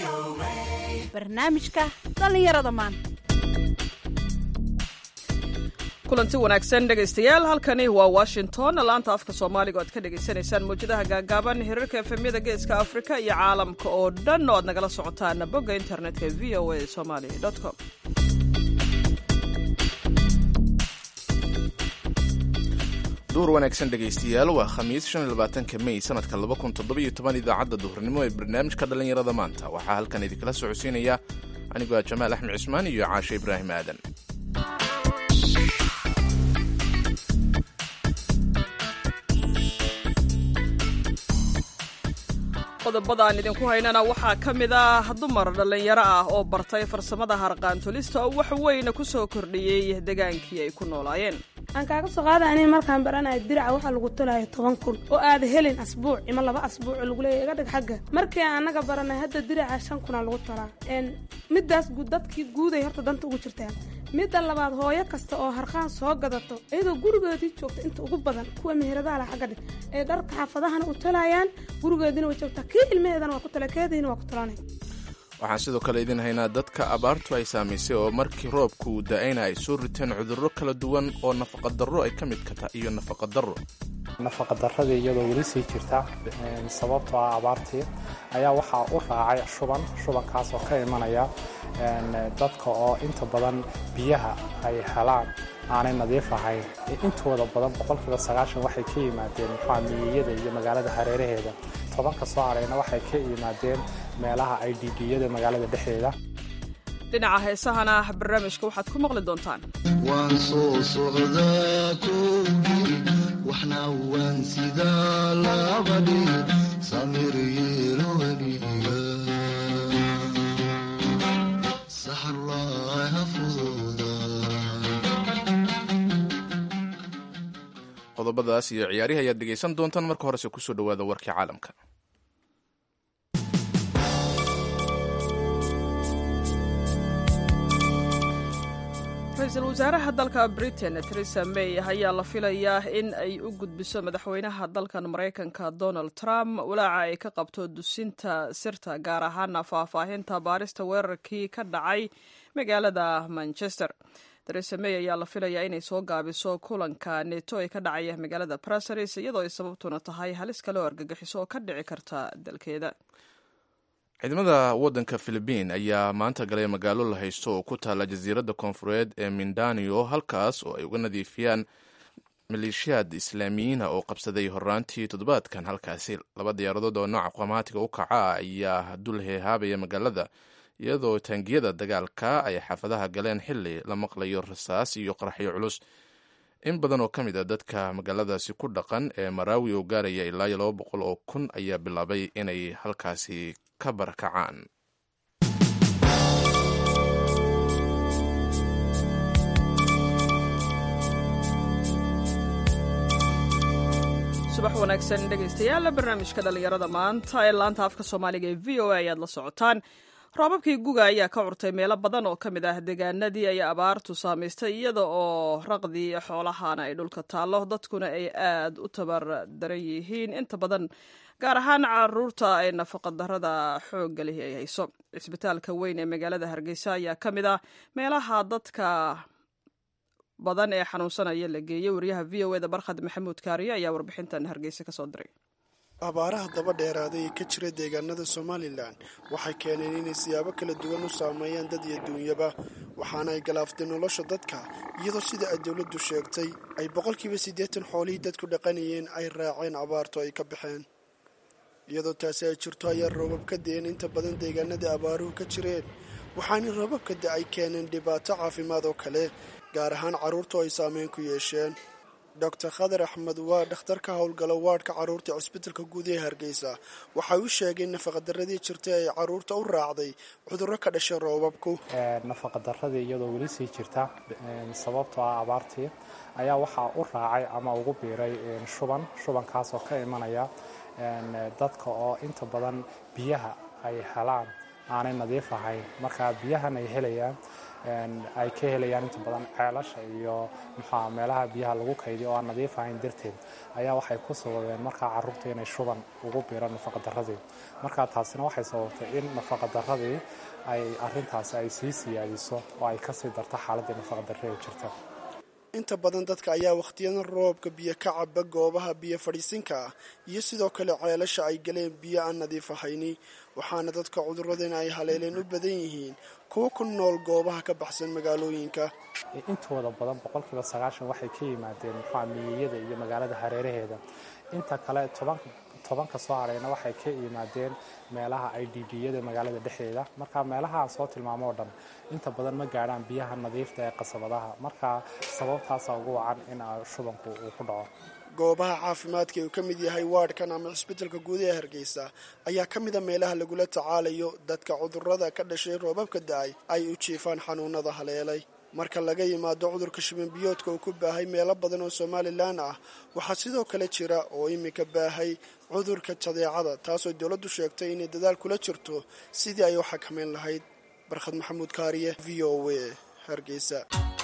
barnaamijka dhallinyarada maanta kulanti wanaagsan dhegaystayaal halkani waa washington laanta afka soomaaliga oad ka dhegaysanaysaan mawjadaha gaagaaban hirarka efemyada geeska afrika iyo caalamka oo dhan oo aad nagala socotaan bogga internetka v o a somali com duhur wanaagsan dhegaystayaal waa khamiis ka mey sanadka idaacadda duhurnimo ee barnaamijka dhallinyarada maanta waxaa halkan idinkala socodsiinaya anigoo ah jamaal axmed cismaan iyo caashe ibraahim aadan qodobada aan idinku haynana waxaa ka mid ah dumar dhallinyaro ah oo bartay farsamada harqaantulista oo wax weyna ku soo kordhiyey degaankii ay ku noolaayeen aan kaaga soo qaada ani markaan baranayo diraca waxaa lagu tolaayo toban kun oo aada helin asbuuc ima laba asbuuc oo lagu leeyahy iga dhig xagga markii aan anaga baranay hadda diraca shan kunaa lagu tolaa midaas dadkii guuday horta danta ugu jirtaan midda labaad hooyo kasta oo harqaan soo gadato iyadoo gurigoodii joogta inta ugu badan kuwa meheradaha la xagga dhig ay dharka xaafadahana u tolayaan gurigoodiina way joogtaa kii ilmaheedana waa ku tala keediina waa ku talanay waxaan sidoo kale idin haynaa dadka abaartu ay saamaysay oo markii roobku da-ayna ay soo riteen cudurro kala duwan oo nafaqadarro ay ka mid kata iyo nafaqadarro nafaqadaradii iyadoo weli sii jirta sababtoo ah abaartii ayaa waxaa u raacay shuban shubankaas oo ka imanaya dadka oo inta badan biyaha ay helaan aanay nadiif ahayn intooda badan boqolkiiba sagaashan waxay ka yimaadeen muxua miyiyada iyo magaalada hareeraheeda tobanka soo harayna waxay ka yimaadeen meelaha i d b-yada magaalada dhexdeeda dhinaca heesahana barnaamijka waxaad ku maqli doontaan waan soo socdaa kowgii waxna waan sidaa labadhi samir yeelo weliga saxarlaaha fududa qodobadaas iyo ciyaarihi ayaad dhegaysan doontaan marka horese kusoo dhowaada warkii caalamka ra-iisul wasaaraha dalka britain theresa may ayaa la filayaa in ay u gudbiso madaxweynaha dalkan maraykanka donald trump walaaca ay ka qabto dusinta sirta gaar ahaana faahfaahinta baarista weerarkii ka dhacay magaalada manchester theresa may ayaa la filayaa inay soo gaabiso kulanka neto ee ka dhacaya magaalada brasaris iyadoo ay sababtuna tahay halis kale oo argagixiso oo ka dhici karta dalkeeda ciidamada waddanka philibiin ayaa maanta galay magaalo la haysto oo ku taalla jasiiradda koonfureed ee mindanio halkaas oo ay uga nadiifiyaan maleeshiyaad islaamiyiina oo qabsaday horaantii toddobaadkan halkaasi laba diyaaradood oo nooca qamaatiga u kaca ayaa dul heehaabaya magaalada iyadoo taangiyada dagaalka ay xaafadaha galeen xili la maqlayo rasaas iyo qaraxyo culus in badan oo ka mid a dadka magaaladaasi ku dhaqan ee maraawi oo gaaraya ilaa iyo laba boqol oo kun ayaa bilaabay inay halkaasi ka barakacaan subax wanaagsan dhegaystayaal barnaamijka dhallinyarada maanta ee laanta afka soomaaliga ee v o a ayaad la socotaan roobabkii guga ayaa ka curtay meelo badan oo ka mid ah deegaanadii ay abaartu saamaystay iyada oo raqdii xoolahana ay dhulka taallo dadkuna ay aad u tabar daran yihiin inta badan gaar ahaan caruurta ay nafaqadarada xoogga lihi ay hayso cisbitaalka weyn ee magaalada hargeysa ayaa ka mid ah meelaha dadka badan ee xanuunsanaya la geeyey wariyaha v o eda barkhad maxamuud kaariyo ayaa warbixintan hargeysa kasoo diray abaaraha daba dheeraaday ee ka jira deegaanada somalilan waxay keeneen inay siyaabo kala duwan u saameeyaan dad iyo duunyaba waxaana ay galaaftay nolosha dadka iyadoo sida ay dowladdu sheegtay ay boqolkiiba siddeetan xoolihii dadku dhaqanayeen ay raaceen abaartu ay ka baxeen iyadoo taasi ay jirto ayaa roobab ka da-een inta badan deegaanadii abaaruhu ka jireen waxaana roobabka da ay keeneen dhibaato caafimaad oo kale gaar ahaan carruurtu ay saameyn ku yeesheen doctor khadar axmed waa dhakhtar ka howlgala waadhka carruurta cisbitalka guud ee hargeysa waxay u sheegeen nafaqadaradii jirtay ay carruurta u raacday cudurro ka dhashay roobabku nafaqadaradii iyadoo weli sii jirta sababtoo ah abaartii ayaa waxaa u raacay ama ugu biiray shuban shubankaas oo ka imanaya dadka oo inta badan biyaha ay helaan aanay nadiif ahayn marka biyahan ay helayaan ay ka helayaan inta badan ceelasha iyo muxua meelaha biyaha lagu kaydiyo oo aan nadiif ahayn darteed ayaa waxay ku sababeen markaa caruurta inay shuban ugu biiraan nafaqadaradii markaa taasina waxay sababtay in nafaqadaradii ay arintaasi ay sii siyaadiso oo ay kasii darto xaaladii nafaqadarree jirta inta badan dadka ayaa wakhtiyadan roobka biyo ka caba goobaha biyo fadhiisinka ah iyo sidoo kale ceelasha ay galeen biyo aan nadiif ahayni waxaana dadka cuduradan ay haleeleen u badan yihiin kuwa ku nool goobaha ka baxsan magaalooyinka intooda badan boqolkiiba sagaashan waxay ka yimaadeen muxua miyiyada iyo magaalada hareeraheeda inta kale tobanka soo harayna waxay ka yimaadeen meelaha i d b-yada magaalada dhexdeeda marka meelaha aan soo tilmaamo oo dhan inta badan ma gaadhaan biyaha nadiifta ee qasabadaha marka sababtaasa ugu wacan in shubanku uu ku dhaco goobaha caafimaadka uu ka mid yahay waadhkan ama cisbitalka guud ee hargeysa ayaa ka mida meelaha lagula tacaalayo dadka cudurada ka dhashay roobabka da-ay ay u jiifaan xanuunada haleelay marka laga yimaado cudurka shibanbiyoodka uu ku baahay meelo badan oo somalilan ah waxaa sidoo kale jira oo iminka baahay cudurka jadeecada taasoo dowladdu sheegtay inay dadaal kula jirto sidii ay u xakamayn lahayd barkhad maxamuud kaariye v o a hargeysa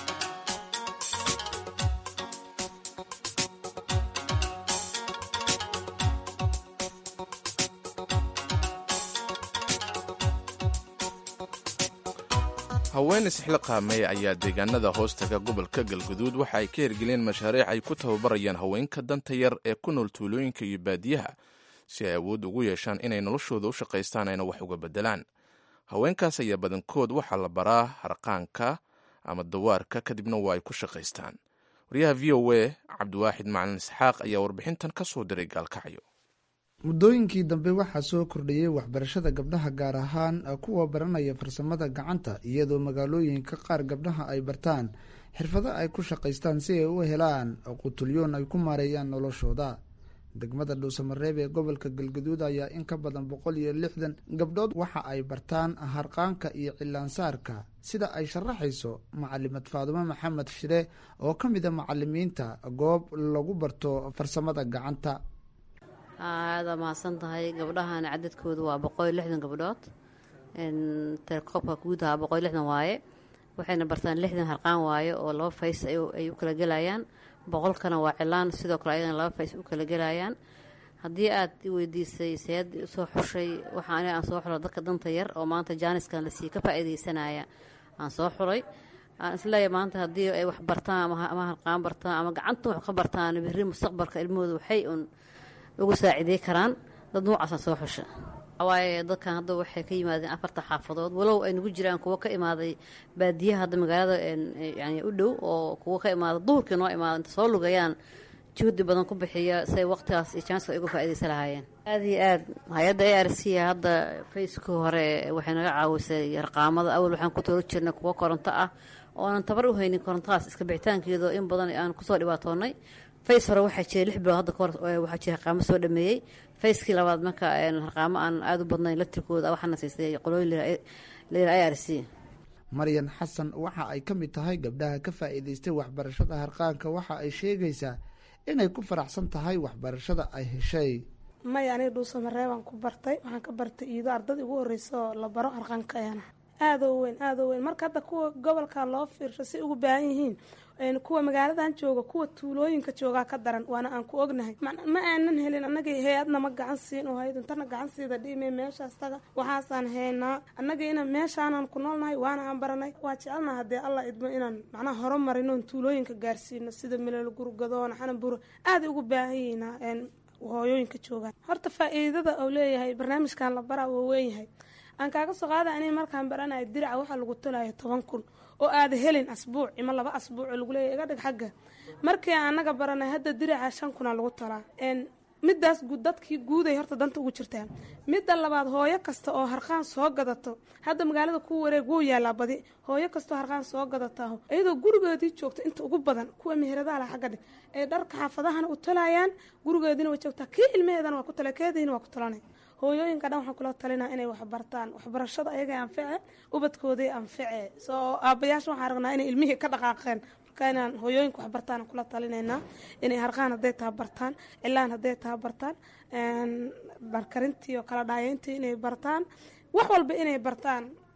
haween isxilqaamay ayaa deegaanada hoostaga gobolka galguduud waxa ay ka hirgeliyeen mashaariic ay ku tababarayaan haweenka danta yar ee ku nool tuulooyinka iyo baadiyaha si ay awood ugu yeeshaan inay noloshooda u shaqaystaan ayna wax uga beddelaan haweenkaas ayaa badankood waxaa la baraa harqaanka ama dawaarka kadibna waa ay ku shaqaystaan waryaha v o a cabdiwaaxid macalin isxaaq ayaa warbixintan ka soo diray gaalkacyo muddooyinkii dambe waxaa soo kordhayey waxbarashada gabdhaha gaar ahaan kuwa baranaya farsamada gacanta iyadoo magaalooyinka qaar gabdhaha ay bartaan xirfado ay ku shaqaystaan si ay u helaan qutulyoon ay ku maareeyaan noloshooda degmada dhuusamareeb ee gobolka galgaduud ayaa in ka badan boqol iyo lixdan gabdhood waxa ay bartaan harqaanka iyo cilaansaarka sida ay sharaxayso macalimad faadumo maxamed shire oo ka mid a macalimiinta goob lagu barto farsamada gacanta aada mahadsan tahay gabdhahan cadadkooda waa boqol iyo lixdan gabdhood telekoobka guud ahaa boqol iyo lixdan waaye waxayna bartaan lixdan harqaan waaye oo laba fays ay u kala gelayaan boqolkana waa cilaan sidoo kale ayagana laba fays u kala gelayaan haddii aad i weydiisay seed usoo xushay waxa ani aan soo xulo dadka danta yar oo maanta jaaniskan lasii ka faa-iideysanaya aan soo xulay aan isleeyahay maanta haddii ay wax bartaan ama harqaan bartaan ama gacanta wax ka bartaan biri mustaqbalka ilmahooda waxay un ugu saacidey karaan dad noocaasa soo xusha waaye dadkan hadda waxay ka yimaadeen afarta xaafadood walow ay nagu jiraan kuwo ka imaaday baadiyaha hadda magaalada yani u dhow oo kuwo ka imaada duhurkii noo imaada inta soo lugayaan juhdi badan ku bixiya siay waqtigaas iyo janska ay uga faaideysan lahaayeen aada iyo aad hay-adda a r c hadda faceka hore waxay naga caawisay arqaamada awal waxaan ku tooro jirnay kuwo koronto ah oonan tabar u haynin korontodaas iska bixitaankeedo in badan aan kusoo dhibaatoonay face hore waxaa jiray lix bilood hadda kahor waxaa jira harqaamo soo dhameeyey facekii labaad marka harqaamo aan aada u badnayn latirkooda waxaana siisay qolooyin layira i r c maryan xasan waxa ay ka mid tahay gabdhaha ka faa'iidaystay waxbarashada harqaanka waxa ay sheegaysaa inay ku faraxsan tahay waxbarashada ay heshay maya aniga dhuusamareebaan ku bartay waxaan ka bartay iido ardada igu horreysa oo la baro harqaanka ayana aada oo weyn aada oo weyn marka hadda kuwa gobolka loo fiirsho si ugu baahan yihiin kuwa magaaladan jooga kuwa tuulooyinka joogaa ka daran waana aan ku ognahay ma aanan helin annaga hay-adna ma gacan siin oo hay-ad intana gacan siida dhiime meeshaas taga waxaasaan haynaa annaga inaan meeshaanan ku noolnahay waana aan baranay waa jecelnaha haddee allah idmo inaan macnaha horumarinoon tuulooyinka gaarsiino sida milal gurgadoona xanaburo aaday ugu baahan yihiina hooyooyinka joogaan horta faa-iidada uu leeyahay barnaamijkan la baraa waa weynyahay aan kaaga soo qaada ani markaan baranayo diraca waxaa lagu tolayo toban kun oo aada helin asbuuc ima laba asbuuc oo lagu leeyahy iga dhig xagga markii anaga baranay hadda diraca shan kuna lagu talaa midaas dadkii guuday horta danta ugu jirtaa midda labaad hooyo kasta oo harqaan soo gadato hadda magaalada ku wareeg wuu yaalaa badi hooyo kastoo harqaan soo gadata iyadoo gurigoodii joogta inta ugu badan kuwa meheradaala xagga dhig ay dharka xaafadahana u talayaan gurigoodiina way joogtaa kii ilmaheedana waa ku tala keediina waa ku talanay hooyooyinka dhan waxaan kula talinaa inay waxbartaan waxbarashada ayaga anfice ubadkooday anfice soo aabayaasha waxaan aragnaa inay ilmihii ka dhaqaaqeen marka inaan hooyooyinka waxbartaan kula talinaynaa inay harqaan hadday taha bartaan cilaan hadday taha bartaan barkarintii oo kala dhaayeyntii inay bartaan wax walba inay bartaan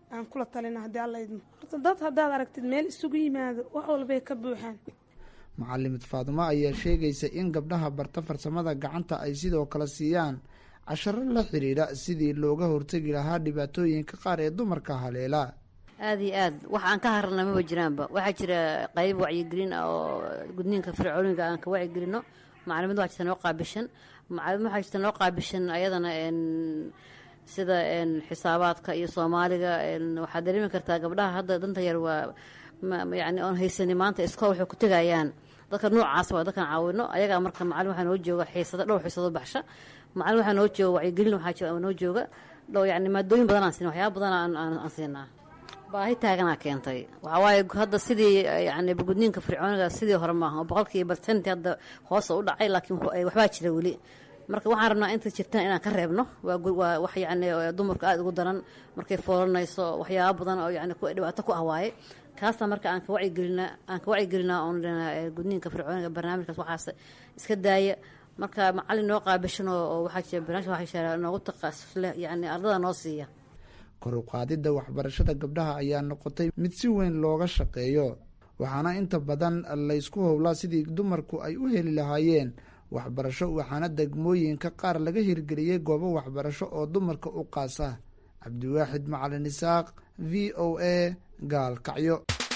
aan kula talina haddii alla idmo horta dad haddaad aragtid meel isugu yimaado wax walbay ka buuxaan mucalimad faadumo ayaa sheegaysa in gabdhaha barta farsamada gacanta ay sidoo kale siiyaan casharo la xidhiidha sidii looga hortegi lahaa dhibaatooyinka qaar ee dumarka haleela aada iyo aad wax aan ka harana maba jiraanba waxaa jira qayb wacyigelin ah oo gudniinka fircooniga aan ka wacyigelino macalimad waxaa jirta noo qaabishan macalimad waxaa jirta noo qaabishan ayadana sida xisaabaadka iyo soomaaliga waxaad dareemi kartaa gabdhaha hadda danta yar waa yani oon haysani maanta iskool waxay ku tegayaan dadka noocaas waa dadkan caawino ayagaa marka macalin waxaa noo jooga xiisado dhowr xiisado baxsha macalin waxaa noo jooga wacyigelin waxaa noo jooga dhow yani maadooyin badan aan siina waxyaaba badan aan siinaa baahi taaganaa keentay waxaa waaye hadda sidii yani gudniinka fircooniga sidii hore maaha oo boqolkiiba barsentii hadda hoosa u dhacay laakiin waxbaa jira weli marka waxaan rabnaa inta jirtaan inaan ka reebno waa wax yani dumarka aada ugu daran markay foolanayso waxyaaba badan oo yani dhibaato ku ah waaye kaasna marka aan ka wacyigelinaa aan ka wacyigelinaa oon gudniinka fircooniga barnaamijkaas waxaas iska daaya marka macalin noo qaabishan oo waxaa jira barnaamij waxaa jira noogu taqasus leh yani ardada noo siiya kor u qaadidda waxbarashada gabdhaha ayaa noqotay mid si weyn looga shaqeeyo waxaana inta badan laysku howlaa sidii dumarku ay u heli lahaayeen waxbarasho waxaana degmooyinka qaar laga hirgeliyey goobo waxbarasho oo dumarka u qaasa cabdiwaaxid macalin isaaq v o a gaalkacyo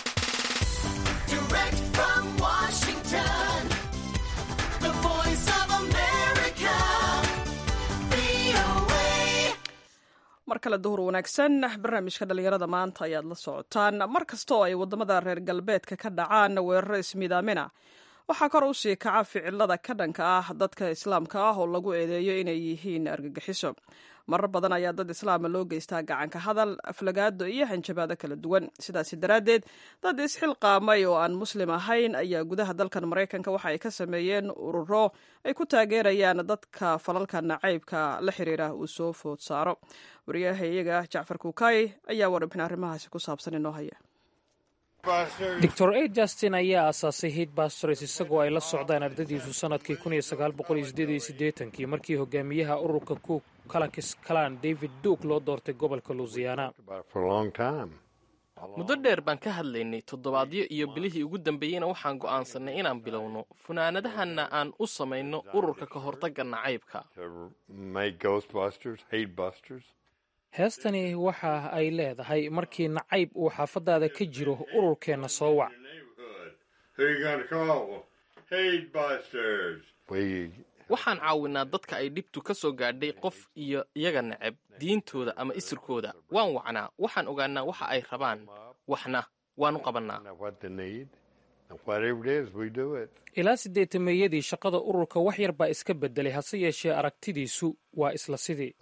mar kale duhur wanaagsan barnaamijka dhallinyarada maanta ayaad la socotaan mar kasta oo ay waddamada reer galbeedka ka dhacaan weeraro ismiidaamina waxaa kor u sii kaca ficilada ka dhanka ah dadka islaamka ah oo lagu eedeeyo inay yihiin argagixiso marar badan ayaa dad islaama loo geystaa gacanka hadal aflagaado iyo hanjabaado kala duwan sidaasi daraaddeed dad isxilqaamay oo aan muslim ahayn ayaa gudaha dalkan maraykanka waxa ay ka sameeyeen ururo ay ku taageerayaan dadka falalka nacaybka la xiriira uu soo food saaro wariyaha iyaga jacfar kuukay ayaa warbixin arrimahaasi ku saabsan inoo haya doctor a justin ayaa aasaasay hid bastors isagoo ay la socdaan ardadiisu sanadkii kii markii hogaamiyaha ururka ku kalakis kalan david duuk loo doortay gobolka lusiyaana muddo dheer baan ka hadlaynay toddobaadyo iyo bilihii ugu dambeeyeyna waxaan go'aansannay inaan bilowno funaanadahanna aan u samayno ururka ka hortagga nacaybka heestani waxa ay leedahay markii nacayb uu xaafadaada ka jiro ururkeenna soo wac waxaan caawinaa dadka ay dhibtu ka soo gaadhay qof iyo iyaga neceb diintooda ama isirkooda waan wacnaa waxaan ogaanaa waxa ay rabaan waxna waanu qabannaa ilaa siddeetameeyadii shaqada ururka wax yar baa iska beddelay hase yeeshee aragtidiisu waa isla sidii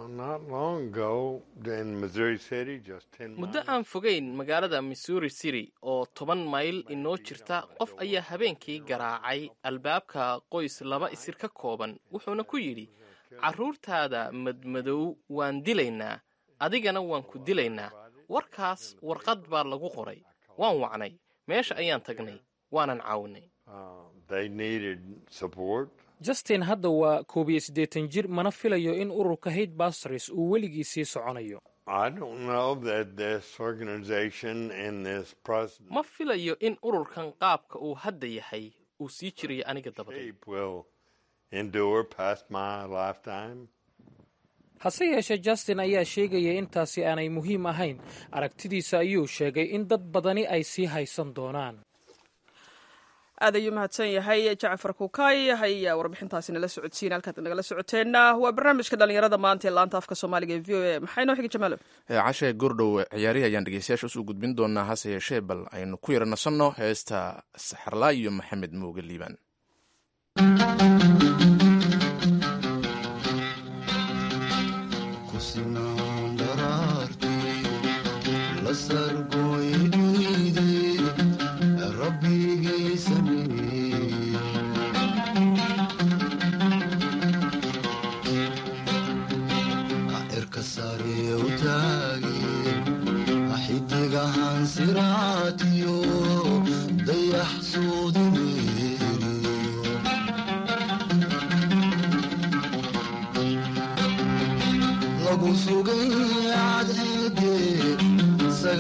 muddo aan fogayn magaalada missouri city oo toban mayl inoo jirta qof ayaa habeenkii garaacay albaabka qoys laba isir ka kooban wuxuuna ku yidhi carruurtaada madmadow waan dilaynaa adigana waan ku dilaynaa warkaas warqad baa lagu qoray waan wacnay meesha ayaan tagnay waanan caawinay justin hadda waa koob iyo siddeetan jir mana filayo in ururka haid bastors uu weligii sii soconayo ma filayo in ururkan qaabka uu hadda yahay uu sii jirayo aniga dabadeed hase yeeshee justin ayaa sheegaya intaasi aanay muhiim ahayn aragtidiisa ayuu sheegay in dad badani ay sii haysan doonaan aad ayuu mahadsan yahay jacfar kuukay ayaa warbixintaasi nala socodsiin halkaad nagala socoteenna waa barnaamijka dhalinyarada maanta ee laanta afka soomaaliga ee v o a maxaa inoo xigi jamaalo cashe gordhow ciyaarihi ayaan dhegeystayaasha usoo gudbin doonaa hase yeeshee bal aynu ku yara nasanno heesta saxarlaa iyo maxamed muuge liibaan lagu sugay cadceede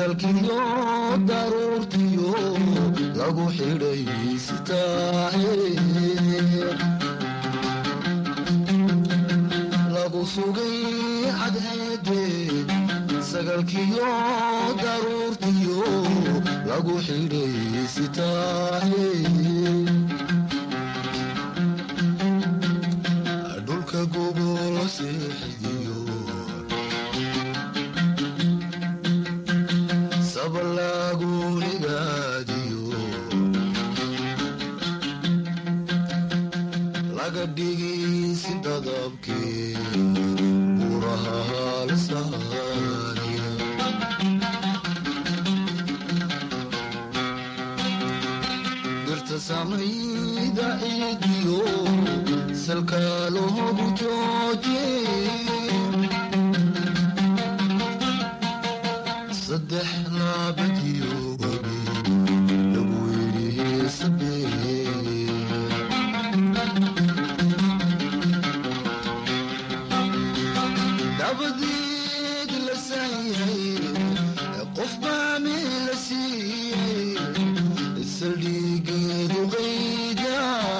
sagalkiyo daruurtiyo lagu xidhay sitaahe lagu sugay cadceede sagalkiyo daruurtiyo lagu xidhay sitaahe dhulka gobol seexidiyo sabalaagunigaadiyo laga dhigaysi dadabkee buraha halsaaniya dirta samayda ciidiyo salka loogu jooje saddex laabadiyo webi lagu yidhi sabee dabadeed la saayay qof baa meel la siiyey saldhigeedu qayda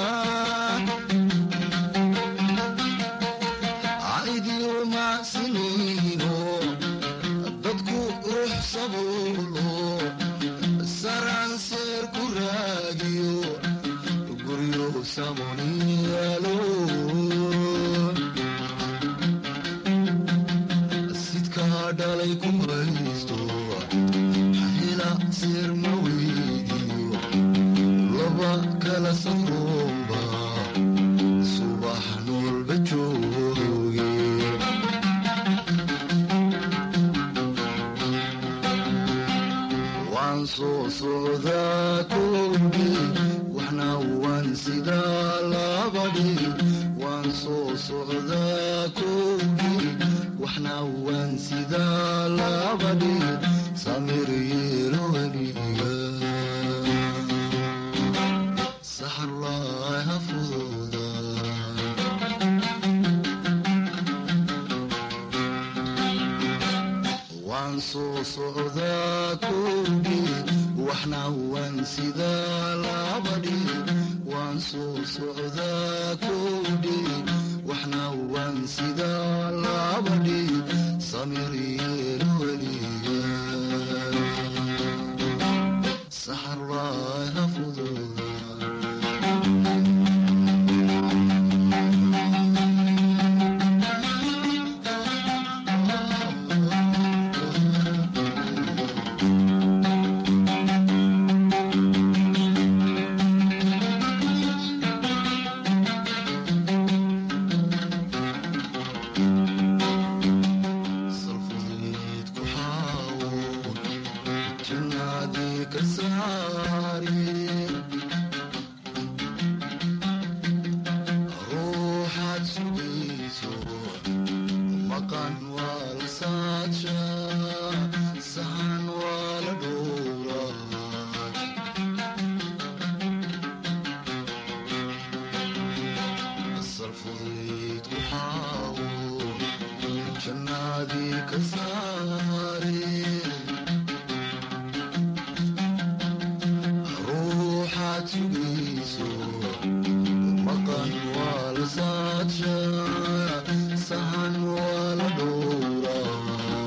caidiyo macsinayno dadku ruux sabuulo saranseer ku raadiyo guryo samoniyaalo sidkaa dhalay ku haysto hela seer ma weydiyo laba kala safroomba subax noolba jooge waan soo socdaa koobi waxna waan sidaa labadhi waan soo socdaa koobi waxna waan sidaa labadhi samir yeelo weliga saxarlaaha fududa waan soo socdaa koobi waxna waan sidaa labadhi waan soo socdaa koobi waxna waan sidaa labadhi samir yeelo weliga saxarlaaha fududa salfudeed ku xaawo jannaadii ka saari ruuxaad sugayso maqan waa la saadsha sahan waa la dhowraa salfudeed ku xaawo jannaadii ka saare ruuxaad sugayso maqan waa la saadsha sahan waa la dhowraa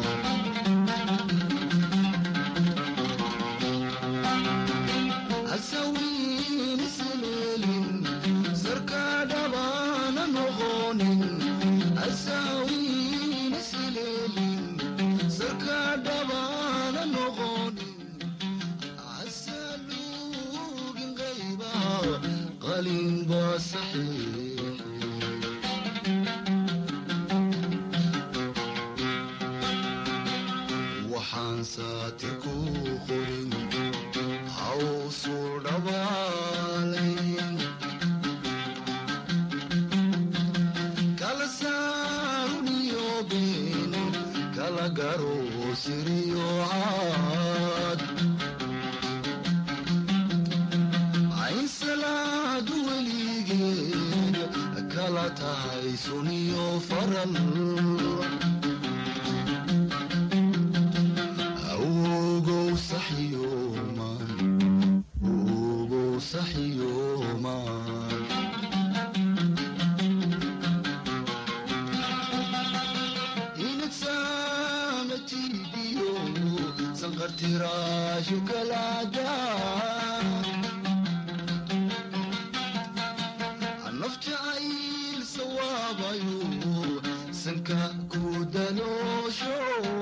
hasawiin isleelin sarka dhabaana noqonin hasawiin isleelin sarka dhabaana noqonin hasaluugin qayba qalin baa saxiix waxaan saati ku qorin hawsu dhabaalayn kala saaruniyo been kala garo siriyo caad ayn salaad weligeed kala tahay suniyo faral awgo shukalaada naf jacayl sawaabayo sanka ku daloosho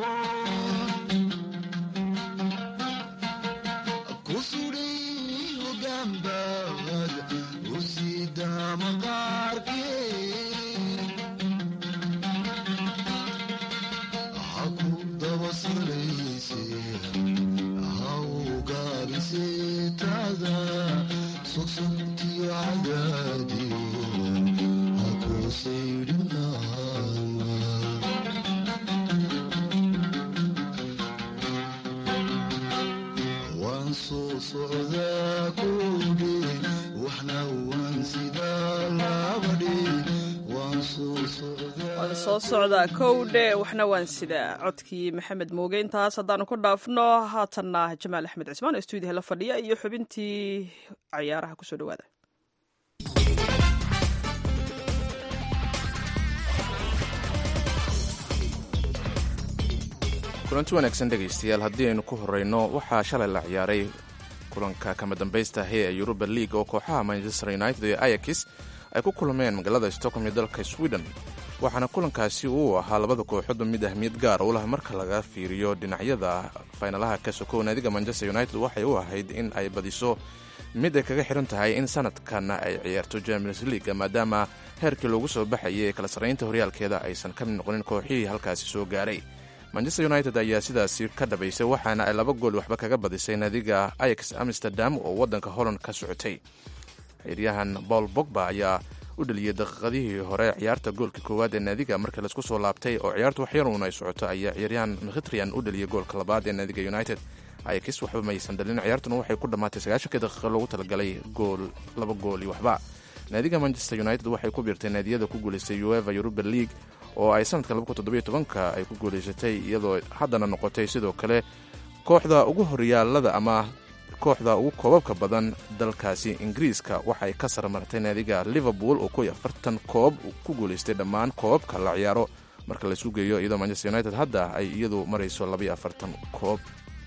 ku sudhay hogaanbaad u sida maqaarkee ha ku daba salayse ha u gaabisetaada sogsogtiyo cadaadiyo ha ku saydhinaama waan soo socdaa kowdhe waxna waan sidaa labadhe waan soo socdaa waan soo socdaa kowdhe waxna waan sidaa codkii maxamed mooge intaas haddaanu ku dhaafno haatanna jamaal axmed cismaan oo stuudiyaha la fadhiya iyo xubintii cayaaraha kusoo dhawaada kulanti wanaagsan dhegaystayaal haddii aynu ku horeyno waxaa shalay la ciyaaray kulanka kama dambaysta hee ee yuruba league oo kooxaha manchester united iyo ayakis ay ku kulmeen magaalada stockholm ee dalka sweden waxaana kulankaasi uu ahaa labada kooxooda mid ahmiyad gaar u lah marka laga fiiriyo dhinacyada faynalaha ka sokow naadiga manchester united waxay u ahayd in ay badiso mid ay kaga xiran tahay in sanadkan ay ciyaarto champions league maadaama heerkii loogu soo baxayay ee kala sarraynta horyaalkeeda aysan ka mid noqonin kooxihii halkaasi soo gaaray manchester united ayaa sidaasi ka dhabaysay waxaana ay laba gool waxba kaga badisay naadiga ayax amsterdam oo waddanka holland ka socotay ciyaaryahan paul bogba ayaa u dhaliyey daqiiqadihii hore ciyaarta goolka koowaad ee naadiga markii laisku soo laabtay oo ciyaartu waxyaruun ay socoto ayaa ciyaaryahan mkhitrian u dhaliyey goolka labaad ee naadiga united ayax waxba maysan dhalin ciyaartuna waxay ku dhammaatay sagaashankii daqiiqa loogu talagalay gool laba gool iyo waxba naadiga manchester united waxay ku biirtay naadiyada ku guulaystay ueva europa league oo ay sanadka ka ay ku guulaysatay iyadoo haddana noqotay sidoo kale kooxda ugu horyaalada ama kooxda ugu koobabka badan dalkaasi ingiriiska waxay ka sarmartay naadiga liverpool oo koy afartan koob ku guulaystay dhammaan koobabka la ciyaaro marka laisu geeyo iyadoo manchester united hadda ay iyadu marayso labaiyo afartan koob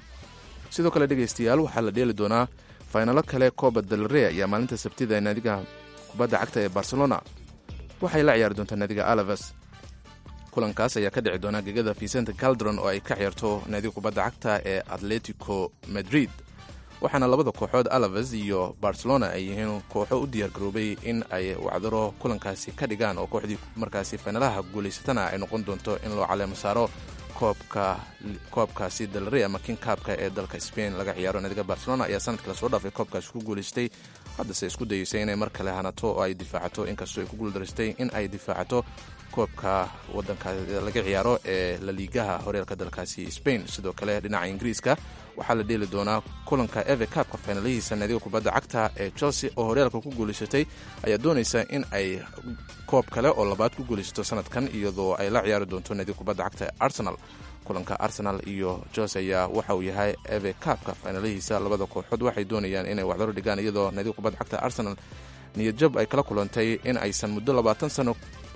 sidoo kale dhegaystayaal waxaa la dheeli doonaa faynalo kale kooba dalre ayaa maalinta sabtida ee naadiga kubadda cagta ee barcelona waxay la ciyaari doontaa naadiga alaves kulankaas ayaa ka dhici doona gegada vicente caldron oo ay ka ciyaarto naadiga kubadda cagta ee atletico madrid waxaana labada kooxood alaves iyo barcelona ay yihiin kooxo u diyaargaroobay in ay wacdaro kulankaasi ka dhigaan oo kooxdii markaasi faynalaha guulaysatana ay noqon doonto in loo caleemo saaro koobka koobkaasi dalre ama king kaabka ee dalka spain laga ciyaaro naadiga barcelona ayaa sanadkii lasoo dhaafay koobkaasi ku guulaystay haddase isku dayeysay inay mar kale hanato oo ay difaacato inkastoo ay ku guuldarastay in ay difaacato koobka wadanka laga ciyaaro ee laliigaha horyaalka dalkaasi spain sidoo kale dhinaca ingiriiska waxaa la dheeli doonaa kulanka eve kaabka faynalihiisa naadiga kubadda cagta ee chelsea oo horyaalka ku guulaysatay ayaa doonaysa in ay koob kale oo labaad ku guulaysato sanadkan iyadoo ay la ciyaari doonto naadiga kubadda cagta ee arsenal kulanka arsenal iyo chelsea ayaa waxa uu yahay eve kaabka faynalihiisa labada kooxood waxay doonayaan inay waxdaro dhigaan iyadoo naadiga kubadda cagta arsenal niyadjab ay kala kulantay in aysan muddo labaatan sano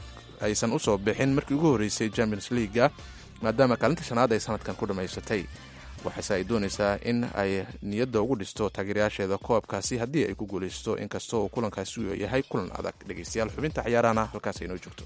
aysan usoo bixin markii ugu horreysay champions leaguega maadaama kaalinta shanaad ay sanadkan ku dhammaysatay waxaase ay doonaysaa in ay niyadda ugu dhisto taageerayaasheeda koobkaasi haddii ay ku guulaysato inkastoo uu kulankaasi uu yahay kulan adag dhegaystayaal xubinta ciyaarahana halkaas aynoo joogto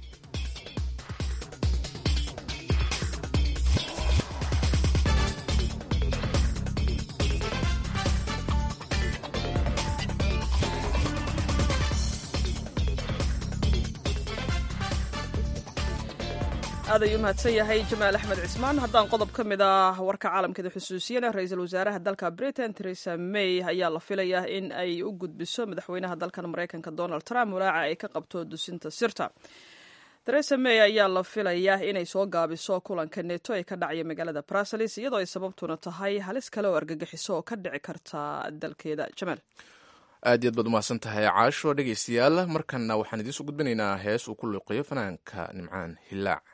aad ayuu mahadsan yahay jamaal axmed cismaan haddaan qodob ka mid ah warka caalamkeeda xusuusiyana ra-iisul wasaaraha dalka britain teresa may ayaa la filayaa in ay u gudbiso madaxweynaha dalkan maraykanka donald trump walaaca ay ka qabto dusinta sirta teresa may ayaa la filayaa inay soo gaabiso kulanka neto ee ka dhacaya magaalada bruseles iyadoo ay sababtuna tahay halis kale oo argagixiso oo ka dhici karta dalkeeda jamaal aad yaad baad umahadsan tahay caasho dhegaystayaal markanna waxaan idiinsoo gudbinaynaa hees uu ku luuqiyo fanaanka nimcaan hilaac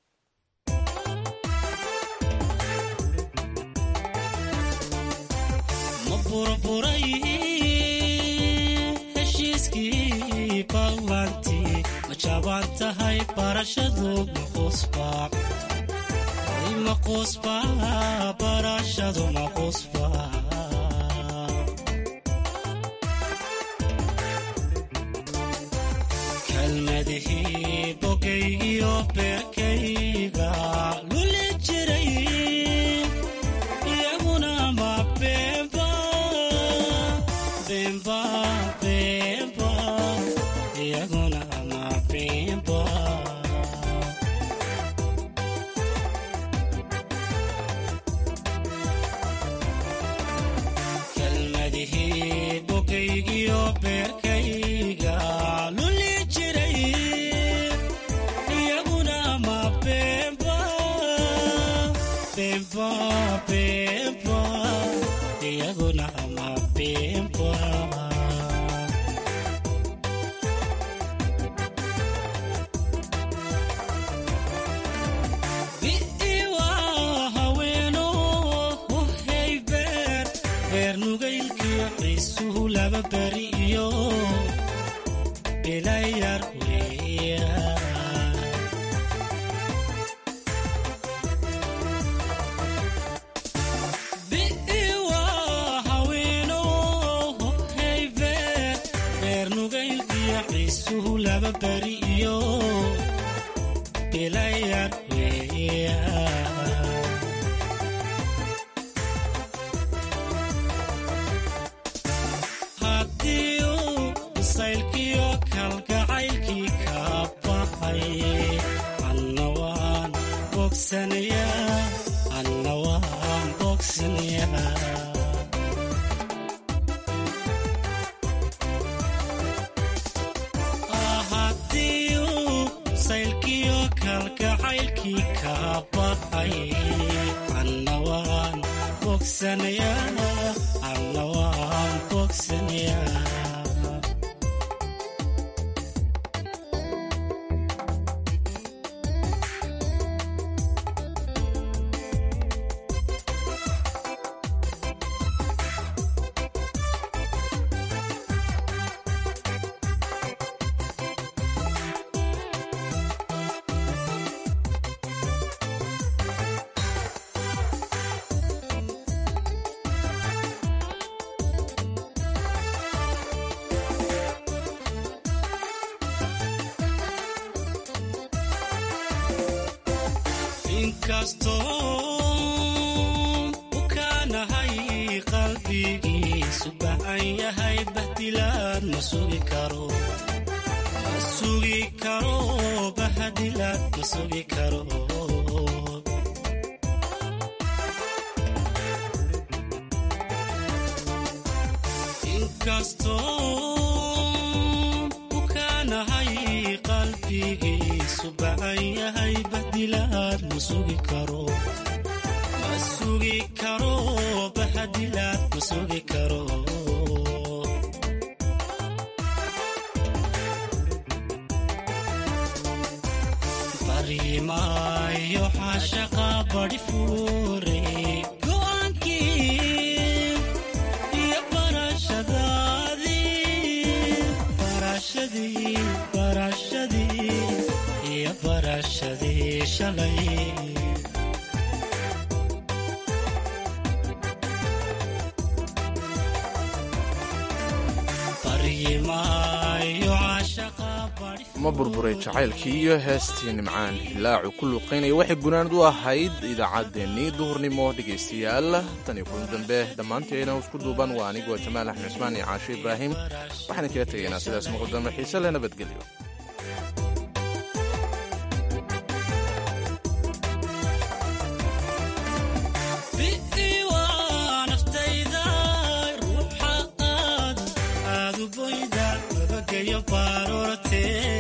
ma burburay heshiiskii ballantii ma jabaan tahay barashadu maqusbaac maqusba barashadu maqusba kalmadihii bogaygiyo beerkayga luli jiray iyaguna ma beenba beenba beenba iyaguna ma beenba kalmadihii bogaygiyo beerkayga luli jiray iyaguna ma beenba beenba beenba iyaguna ma beenba bi'iwa haweeno hohay beer beer nugaylkiyo xiisuhu laba beri iyo ilayar weeya bi'iwa haweeno hohay beer beer nugaylkiyo xiisuhu laba beri iyo ilayar weeya haddii uu masaylkiyo kalgacaylkii ka baxay anna waan bogsanayaa anna waan bogsanayaa haddii uu masaylkiyo kalgacaylkii ka baxay anna waan bogsanayaa anna waan bogsanayaa inkastoo u kaanahay qalbigiisu bacan yahay bahdilaad ma sugi karo ma sugi karo bahdilaad ma sugi karo inkastoo u kaanahay qalbigiisu bacan yahay bahdilaad ma sugi karo ma sugi karo bahdilaad ma sugi karo barimaayo xaashaqa badi fuure go'aankii iyo barashadaadii barashadii barashadii iyo barashadii shalay baryimaayo caashaqa badi ma burburay jacaylkii iyo heestii nimcaan hilaacu ku luuqaynaya waxay gunaanad u ahayd idaacaddeenii duhurnimo dhegaystayaal tan iyo kulan dambe dhammaanteena isku duuban waa anigoo jamaal axmed cismaan iyo caasho ibraahim waxaan kaga tegaynaa sidaas muqdamo xiise leh nabadgelyo bi'iwa naftayda ruuxa aad aad u boyda nabadgelyo baarortee